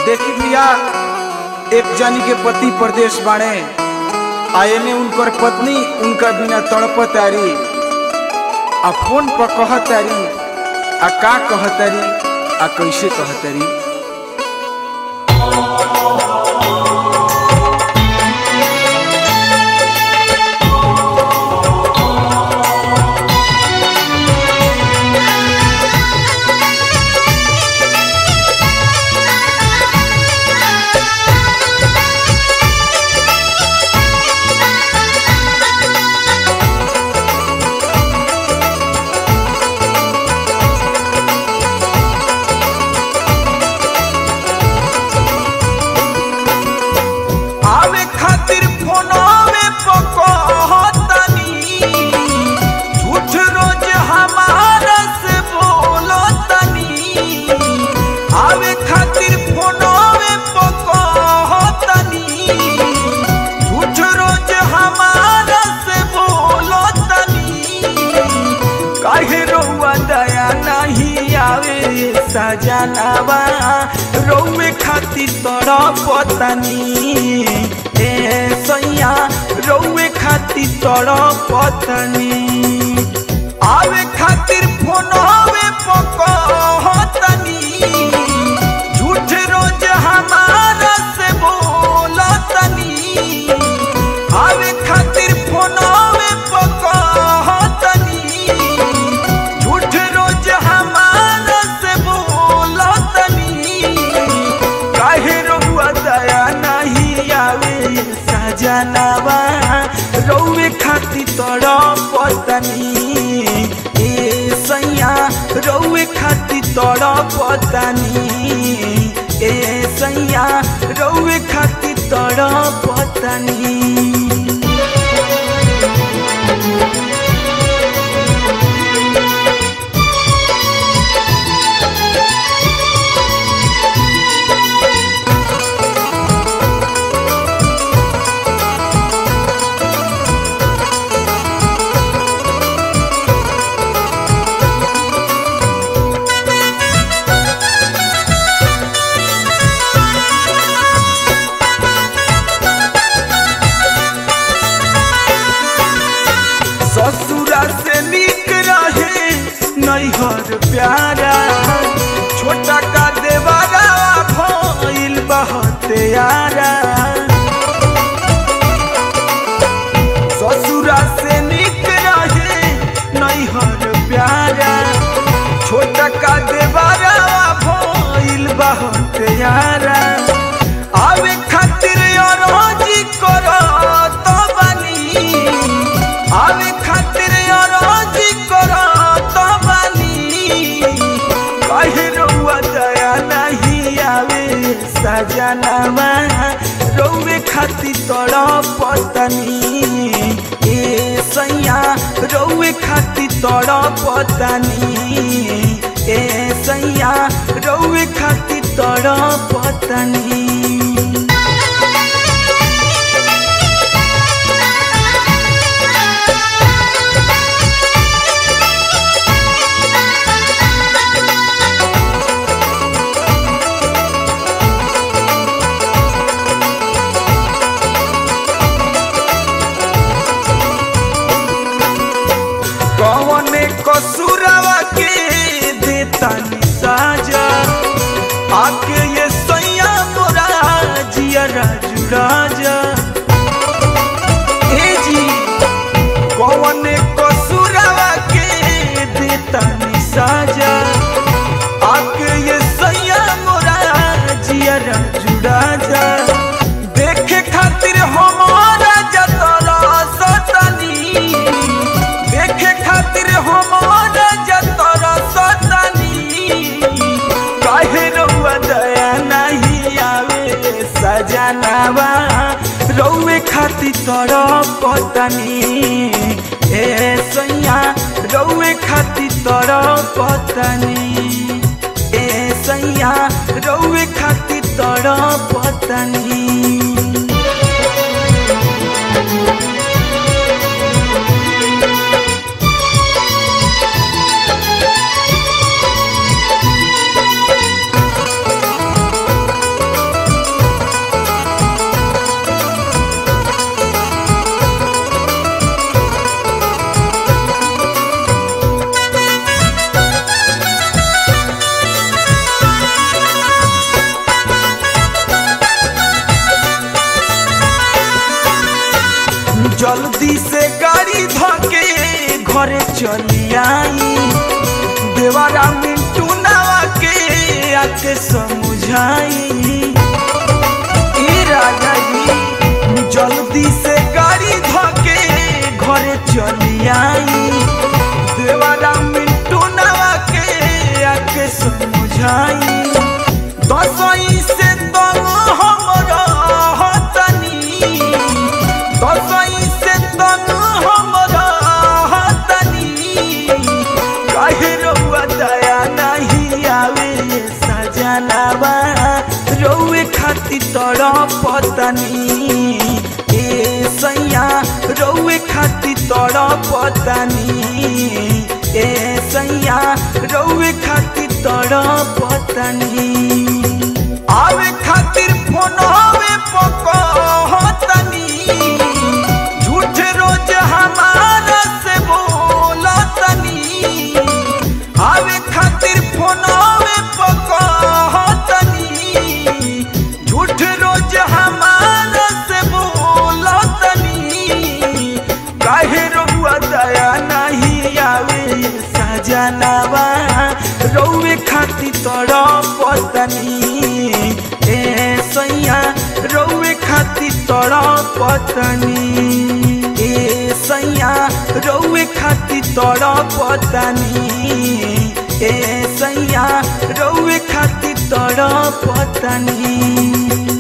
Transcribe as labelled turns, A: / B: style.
A: देखी भैया एक जनी के पति प्रदेश बाड़े आ एने उनकर पत्नी उनका बिना तड़पतारी आ फोन पर कहतारी आ का कहतारी आ कैसे कहतारी आवे खातिर फोनवे पकड़तनी झूठ रोज हमारा से बोलतनी आवे खातिर फोनवे पकड़तनी झूठ रोज हमारा से बोलतनी काहे रउआ दया नहीं आवे सजनावा रउए खातिर तड़पतनी ए सैया रउए खातिर तड़पतनी आवे खातिर फोनवे पकड़तनी झूठ रोज हमारा से बोलतनी आवे खातिर फोनवे पकड़तनी झूठ रोज हमारा से बोलतनी काहे रउआ दया नहीं आवे सजनावा रउए खातिर तड़पतनी ए सैया रउए खातिर तड़पतनी ए सैया रउए खातिर तड़पतनी ससुरा से निक रहे नैहर प्यारा छोटा का देवारा भइल बहुत यारा ससुरा से निक रहे नैहर प्यारा छोटा का देवारा भइल बहुत यारा आवे खातिर अरजी करत बानी आवे खातिर अरजी करत बानी कहे रउआ दया नहीं आवे सजनावा रउए खातिर तड़पतनी ए सैया रउए खातिर तड़पतनी ए सैया रउए खातिर तड़पतनी कौने कसूरवा के देता साजा आके ये सैया मोरा जियरा जुराजा ए जी कौने कसूरवा के देता साजा आके ये सैया मोरा जियरा जुराजा देखे खातिर हमारा जतरा सतनी देखे खातिर हमारा जतरा सतनी काहे रउआ दया नहीं आवे सजनावा रउए खातिर तड़पतनी ए सैया रउए खातिर तड़पतनी ए सैया रउए खातिर तड़पतनी चली आई देवारा मिंटू नावा के आके समझाई ई राजा जी जल्दी से गाड़ी धके घरे चली आई देवारा मिंटू नावा के आके समझाई दसई से दम हमरा हतनी दसई से दम हमरा हतनी काहे रउआ दया नहीं आवे सजनावा रउए खातिर तड़पतनी ए सैया रउए खातिर तड़पतनी ए सैया रउए खातिर तड़पतनी आवे खातिर फोन हवे पकहतनी झूठ रोज हमारा से बोलतनी आवे खातिर फोन हवे पकहतनी झूठ रोज हमारा से बोलतनी काहे रउआ दया नहीं आवे सजनावा रउए खातिर तड़पतनी ए सैया रउए खातिर तड़पतनी ए सैया रउए खातिर तड़पतनी ए सैया रउए खातिर तड़पतनी